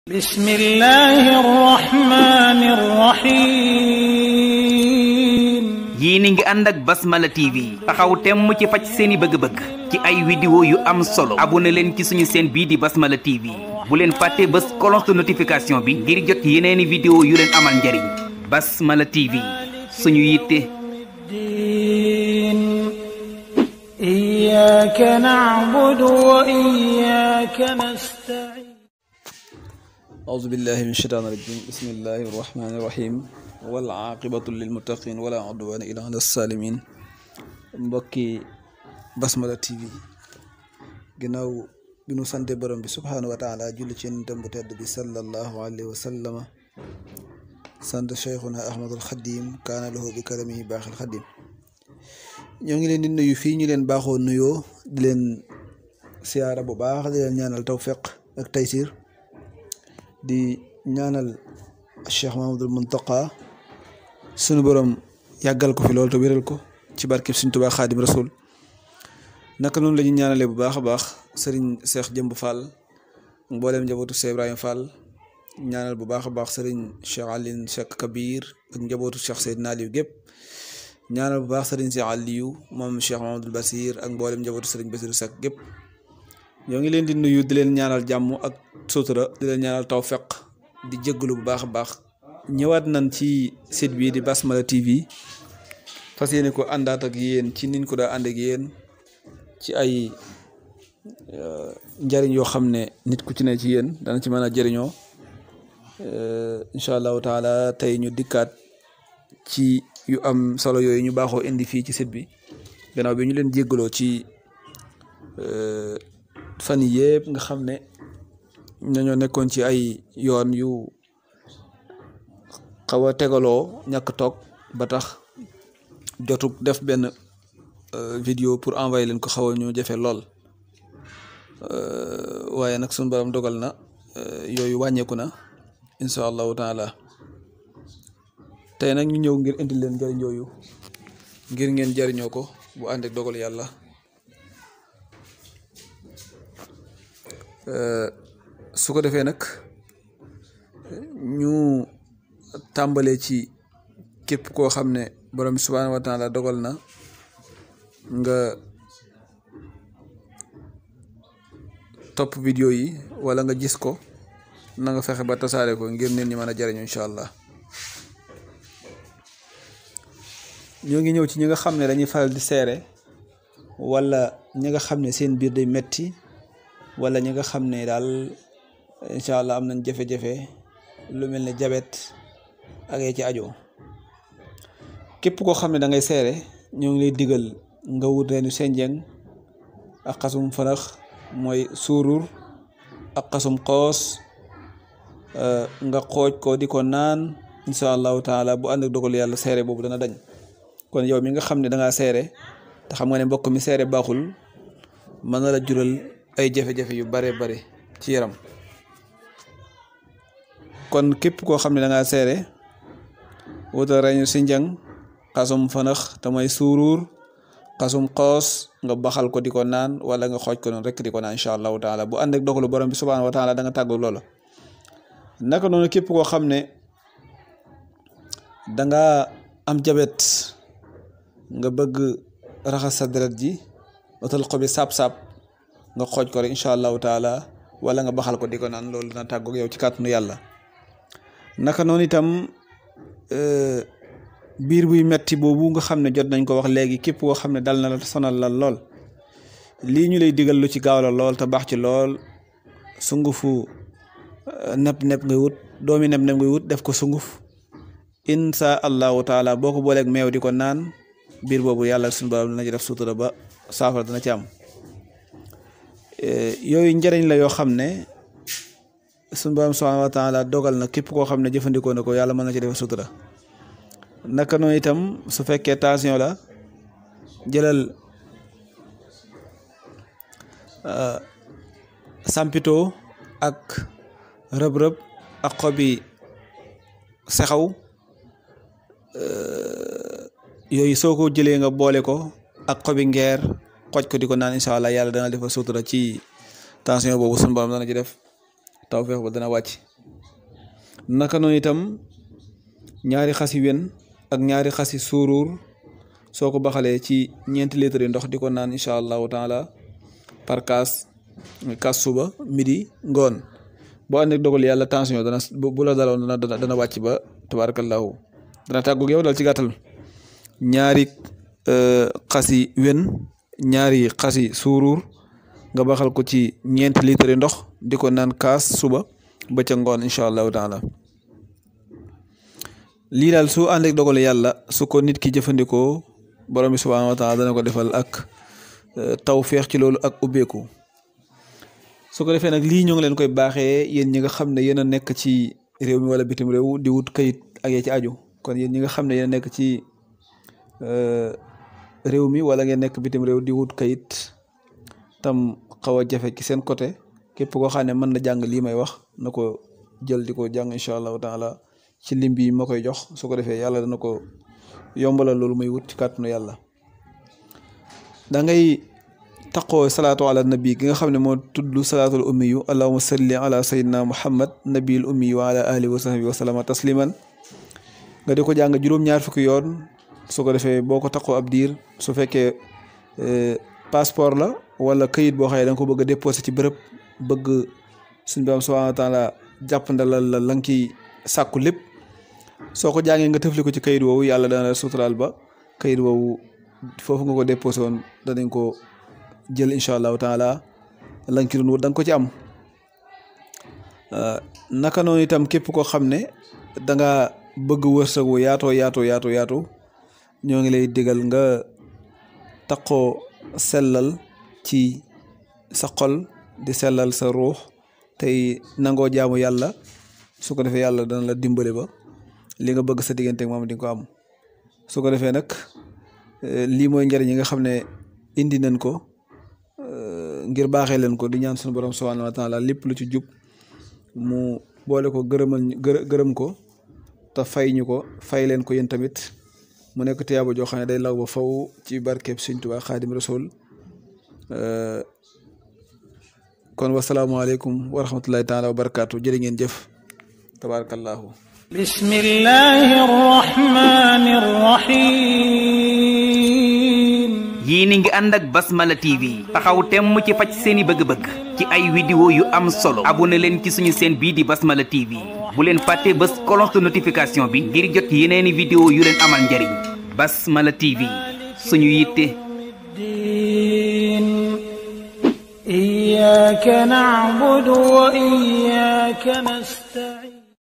بسم الله الرحمن الرحيم yéen a ngi ànd ak Basmala TV taxaw temm ci faj seeni bëgg-bëgg ci ay vidéo yu am solo abonné leen ci suñu chaîne bii di Basmala TV bu leen fàtte bës cloche de notification bi ngir jot yeneeni vidéo yu leen amal njariñ Basmala TV suñu yitte الدين إياك نعبد وإياك نستعين أعوذ بالله من الشيطان الرجيم بسم الله الرحمن الرحيم والعاقبة للمتقين ولا عدوان إلا على الظالمين mbokki Basmala TV ginnaaw bi nu sante borom bi subhaanahu wa taala julli ci yonentam bu tedd bi sallallahu alayhi wa sallama sant cheikhuna ahmadul xadim kaana lahu bi karamihi baaxil xadim ñoo ngi leen di nuyu fii ñu leen baaxoo nuyoo di leen siyaara bu baax di leen ñaanal tawfiq ak taysir di ñaanal Cheikh Mahamadul Muntaqa sunu borom yàggal ko fi loolu te wéral ko ci barkeb Sëriñ Tuubaa Xaadim Rasul naka noonu la ñu ñaanalee bu baax a baax sëriñ Cheikh Jëmb Fall mboolem njabootu Cheikh Ibrahima Fall ñaanal bu baax a baax sëriñ Cheikh Aline Cheikh Kabir ak njabootu Cheikh Seydina Aliou gépp ñaanal bu baax sëriñ Cheikh Aliou moom Cheikh Mahamadul Basir ak mboolem njabootu sëriñ Basiru Seck gépp ñoo ngi leen di nuyu di leen ñaanal jàmm ak sutura di leen ñaanal tawfeq di jéggalu bu baax a baax ñëwaat nañ ci site bii di Basmala TV fas yéene ko àndaat ak yéen ci niñ ko daa ànd ak yéen ci ay njariñ yoo xam ne nit ku ci ne ci yéen dana ci mën a jëriñoo incha allahu taala tey ñu dikkaat ci yu am solo yooyu ñu baaxoo indi fii ci site bi gannaaw bi ñu leen jéggaloo ci fan yii yëpp nga xam ne ñoo nekkoon ci ay yoon yu xaw a tegaloo ñàkk toog ba tax jotu def benn vidéo pour envoyer leen ko xaw a ñu jafe lool waaye nag suñu borom dogal na yooyu wàññeeku na incha allahu taala tey nag ñu ñëw ngir indi leen njëriñ yooyu ngir ngeen jëriñoo ko bu ànd ak dogal yàlla su ko defee nag ñu tàmbalee ci képp koo xam ne borom bi subhaanahu wa taala dogal na nga topp vidéo yi wala nga gis ko na nga fexe ba tasaare ko ngir nit ñi mën a jariñu incha allah ñoo ngi ñëw ci ñi nga xam ne dañuy faral di seere wala ñi nga xam ne seen biir day metti wala ñi nga xam ne daal incha allah am nañ jafe-jafe lu mel ne jabet ak ci ajo képp koo xam ne da ngay seere ñoo ngi lay digal nga wut reenu senjeng ak xasum fanax mooy suurur ak xasum xoos nga xooj ko di ko naan incha allahu taala bu ànd ak dogal yàlla seere boobu dana dañ kon yow mi nga xam ne da ngaa seere te xam nga ne mbokk mi seere baaxul mën na la jural ay jafe-jafe yu bare bare ci yaram kon képp koo xam ne da ngaa seere wutal reñu si njang xasum fanax te mooy suuruur xasum xoos nga baxal ko di ko naan wala nga xooj ko noonu rek di ko naan incha allahu taala bu ànd ak dogalu borom bi subhanahu wa taala da nga tàggu loola naka noonu képp koo xam ne da nga am jabet nga bëgg raxas sa deret ji wutal ko bi saab-saab nga xooj ko rek incha allahu taala wala nga baxal ko di ko naan loolu dina tàggoog yow ci kàttanu yàlla naka noonu itam biir buy metti boobu nga xam ne jot nañ ko wax léegi képp koo xam ne dal na la sonal la lool lii ñu lay digal lu ci gaaw la lool te baax ci lool sungufu nepp nepp ngay wut doomi nepp nepp ngay wut def ko sunguf insha allahu taala boo ko booleeg meew di ko naan biir boobu yàlla suñu borom dina ci def sutura ba saafara dina ci am yooyu njëriñ la yoo xam ne suñu borom subhanahu wa taala dogal na képp koo xam ne jëfandikoo na ko yàlla mën na ci def sutura naka noonu itam su fekkee tension la jëlal sampito ak rëb-rëb ak xobi sexaw yooyu soo ko jëlee nga boole ko ak xobi ngeer xooj ko di ko naan incha allah yàlla dana defal sutura ci tension boobu sunu borom dana ci def tawfeex ba dana wàcc naka noonu itam ñaari xasi wen ak ñaari xasi suuruur soo ko baxalee ci ñeenti litre yi ndox di ko naan incha allahu taala par kaas kaas suba midi ngoon boo ànd ak dogal yàlla tension dana bu la daloon dana dana wàcc ba tabarakallahu dana tàggu yow dal ci gàttal ñaari xasi wen ñaari xasi suuruur nga baxal ko ci ñeenti litre yi ndox di ko naan kaas suba ba ca ngoon incha allahu taala lii daal su ànd ak dogal yàlla su ko nit ki jëfandikoo borom bi subhaanahu wa taala dana ko defal ak taw feex ci loolu ak ubbeeku su ko defee nag lii ñoo ngi leen koy baaxee yéen ñi nga xam ne yéen a nekk ci réew mi wala bitim réew di wut kayit ak yee ci aju kon yéen ñi nga xam ne yéen a nekk ci réew mi wala ngeen nekk bitim réew di wut kayit tam xaw a jafe ci seen côté képp koo xam ne mën na jàng lii may wax na ko jël di ko jàng incha allahu taala ci lim bi ma koy jox su ko defee yàlla dana ko yombalal loolu muy wut ci kàttanu yàlla da ngay taqoo salaatu ala nabi gi nga xam ne moo tudd salaatul ummi yu allahuma salli ala sayyidina muhammad nabiil ummi wa ala alihi wa sahbi wa sallama tasliman nga di ko jàng juróom-ñaar fukki yoon su ko defee boo ko taqoo ab diir su fekkee passeport la wala kayit boo xam ne da nga ko bëgg a déposé ci bërëb bëgg suñ borom subhanahu wa taala jàppandalal la la nga ciy sàkku lépp soo ko jàngee nga tëfli ko ci kayit woowu yàlla dana la suturaal ba kayit woowu foofu nga ko déposé woon danañ ko jël incha allahu taala la nga ci doon wut da nga ko ci am naka noonu itam képp koo xam ne da nga bëgg wërsëg wu yaatoo yaatoo yaatoo yaatu ñoo ngi lay digal nga taqoo sellal ci sa xol di sellal sa ruux tey nangoo jaamu yàlla su ko defee yàlla dana la dimbale ba li nga bëgg sa diggante ak moom di nga ko am su ko defee nag lii mooy njëriñ yi nga xam ne indi nañ ko ngir baaxee leen ko di ñaan suñu borom subhanahu wa taala lépp lu ci jub mu boole ko gërëmal gërëm ko te fay ñu ko fay leen ko yéen tamit mu nekk tiyaaba joo xam ne day law ba faw ci barkeeb Sëñ Tuubaa Xaadim Rasul kon wasalaamaaleykum wa rahmatullahi taala wa barakaatu jërë ngeen jëf tabarakallahu bismillahi arrahmani arrahim yii ni ngi ànd ak Basmala TV taxaw temm ci faj seeni bëgg-bëgg ci ay vidéo yu am solo abonné leen ci suñu chaîne bii di Basmala TV bu leen fàtte bës cloche de notification bi ngir jot yeneeni vidéo yu leen amal njariñ Basmala TV suñu yitte إياك نعبد وإياك نستعين